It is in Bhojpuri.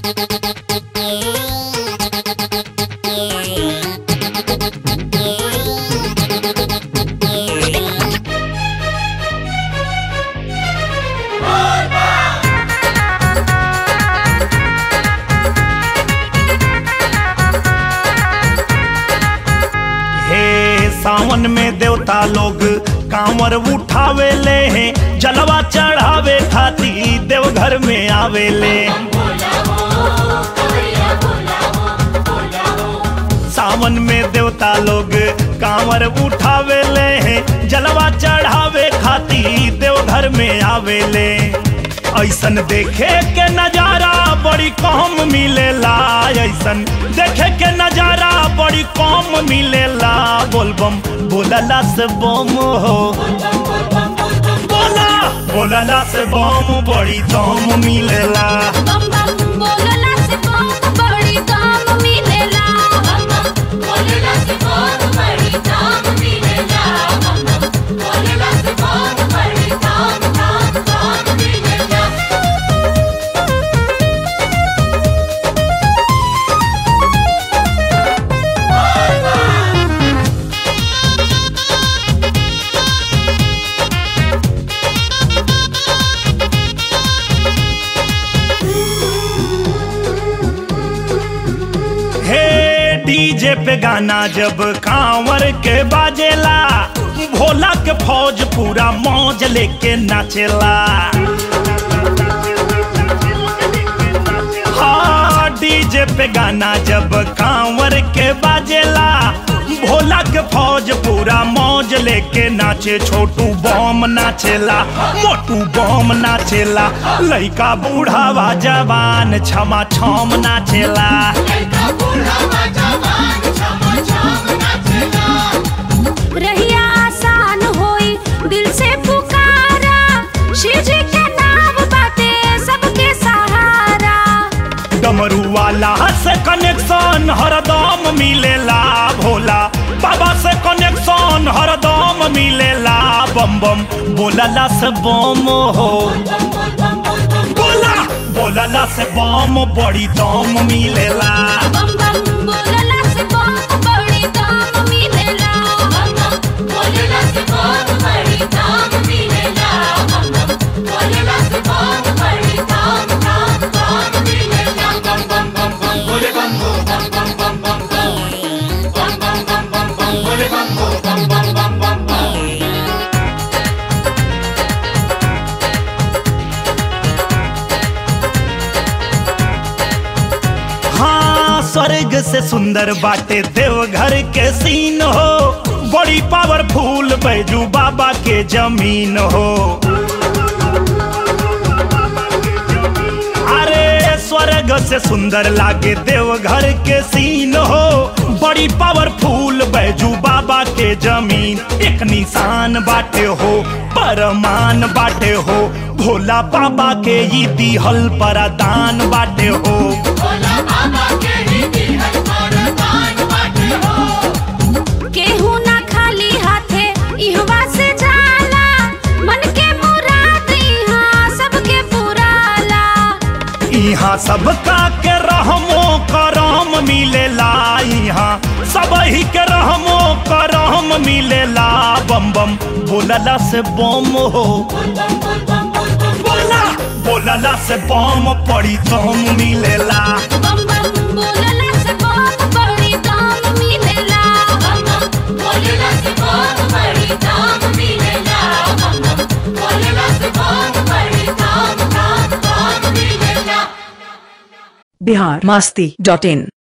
हे सावन में देवता लोग कांवर उठावे ले हैं जलवा चढ़ावे खाती देवघर में आवे ले सावन में देवता लोग कांवर उठावे ले हैं जलवा चढ़ावे खाती देवघर में आवे ले ऐसन देखे के नजारा बड़ी कम मिलेला ऐसन देखे के नजारा बड़ी कम मिलेला बोलबम बोलला से बम हो बोला बोलला से बम बड़ी दम मिलेला बम बम बोलला से बम बड़ी दाम मिलेला बम बम बोलला से बम बड़ी दाम मिलेला बम बम बोलला से बम बड़ी दाम दाम दाम मिलेला हे डीजे पे गाना जब कांवर के बाजेला भोला के फौज पूरा मौज लेके नाचेला हाँ डीजे पे गाना जब कांवर के बाजेला भोला के फौज पूरा मौज लेके नाचे छोटू बम नाचेला मोटू बम नाचेला लइका बूढ़ावा जवान छमा छम नाचेला रहिया आसान होई दिल से पुकारा शिव जी के नाम बाटे सबके सहारा डमरू वाला से कनेक्शन हरदम मिलेला भोला बाबा से कनेक्शन हरदम मिलेला बम बम बोलला से बम हो बोला बोलला से बम बड़ी दम मिलेला बम बम बोलला से बम बड़ी दाम मिलेला बम बम बोलला से बम बड़ी दाम मिलेला बम बम बोलला से बम बड़ी दाम दाम दाम मिलेला बम बम बम बम बोले बम बम बम बम बम बम बम बम बम बम बम बोले बम बम बम बम बम बम हाँ स्वर्ग से सुंदर बाटे देवघर के सीन हो बड़ी पावरफुल बैजू बाबा के जमीन हो अरे स्वर्ग से सुंदर लागे देवघर के सीन हो बड़ी पावरफुल बैजू बाबा के जमीन एक निशान बाटे हो परमान बाटे हो भोला बाबा के ई दिहल परदान बाटे हो केहू ना खाली हाथे इहवा से जाला मन के मुराद इहाँ सबके पुराला यहाँ सबका के रहमो करम मिलेला यहाँ सब ही के रहमो करम मिलेला बम बम बोलला से बम हो बोला बोलला से बम पड़ी दम मिलेला बम बम बोलला से बम बड़ी दाम मिलेला बम बम बोलला से बम बड़ी दाम मिलेला बम बम बोलला से बम बड़ी दाम दाम दाम मिलेला बिहार मस्ती डॉट इन